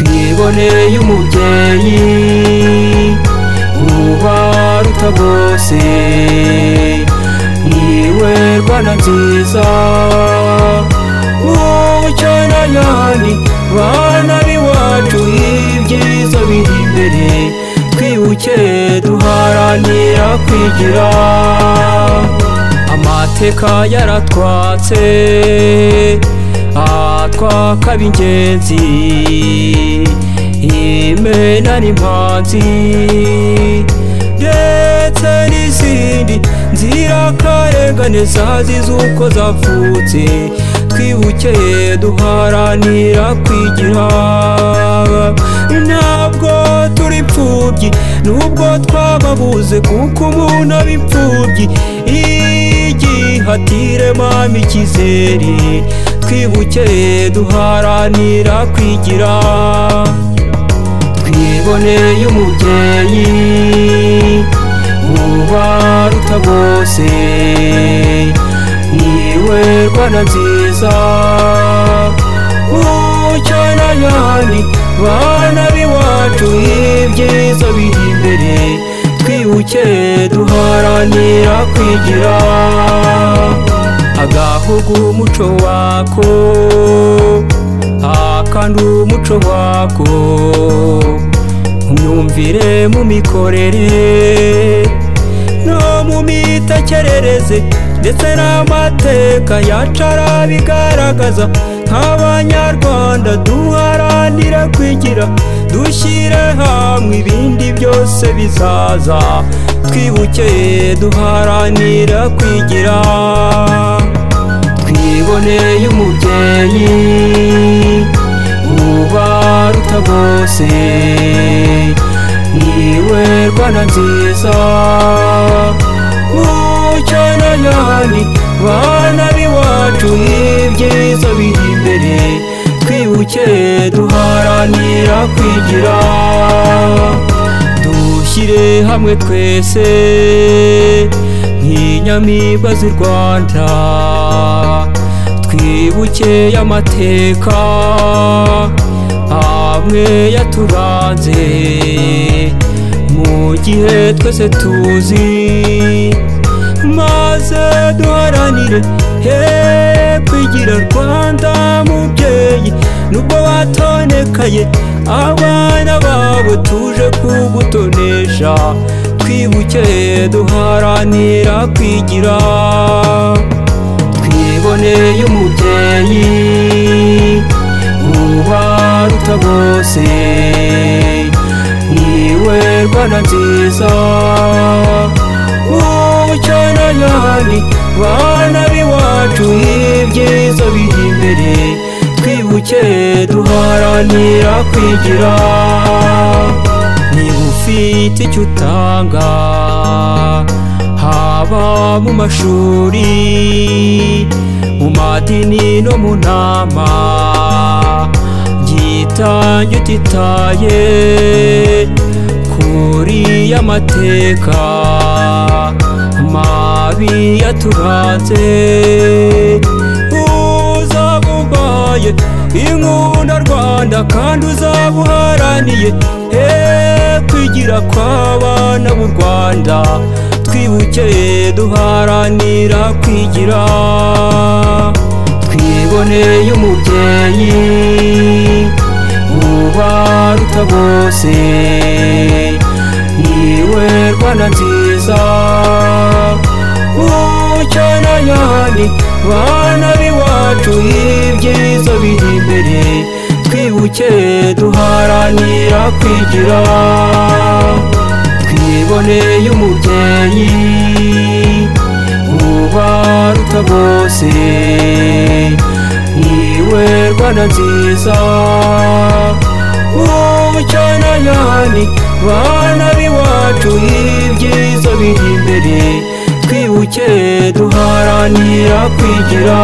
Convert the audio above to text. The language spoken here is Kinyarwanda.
imbonere y'umubyeyi ubaruta bose niwe rwana nziza wowe cyane ayandi bana b'iwacu ibyiza biri imbere twibuke duharanira kwigira amateka yaratwatse atwaka b'ingenzi imena n'impanzi ndetse n'izindi nzirakarengane zazize uko zavutse twibuke duharanira kwigira ntabwo turi imfubyi nubwo twababuze kuko umuntu aba imfubyi igihatire mama ikizere twibuke duharanira kwigira twiboneye umubyeyi ubaruta bose niwe rwana nziza ucyana ayandi bana b'iwacu ibyiza biri imbere twibuke duharanira kwigira agahugu umuco wako akandi umuco wako mu myumvire mu mikorere no mu mitekerereze ndetse n'amateka yacara bigaragaza nk'abanyarwanda duharanira kwigira dushyire hamwe ibindi byose bizaza twibukeye duharanira kwigira twiboneye umubyeyi ubaruta bose niwe rwana nziza ucyana ayandi bana b'iwacu ibyiza biri imbere twibuke duharanira kwigira dushyire hamwe twese nk'inyamibwa z'i rwanda twibuke amateka amwe yaturanze mu gihe twese tuzi maze duharanire he kwigira rwanda mubyeyi nubwo batonekaye abana babo tuje kugutonesha twibuke duharanira kwigira twiboneye umubyeyi ubaruta bose niwe rwana nziza wowe cyane ayandi bana b'iwacu ibyiza biri imbere twibuke duharanira kwigira niba ufite icyo utanga haba mu mashuri mu madini no mu nama gitange utitaye kuri y'amateka mabi yaturanze uzabubaye inkunda rwanda kandi uzabuharaniye he kwigira kw'abana b'u rwanda twibuke duharanira kwigira twiboneye umubyeyi ubaruta bose niwe rwana nziza ucyana ayandi bana b'iwacu ibyiza biri imbere twibuke duharanira kwigira twiboneye umubyeyi ubaruta bose niwe rwana nziza wowe cyane ayandi bana b'iwacu ibyiza biri imbere twibuke duharanira kwigira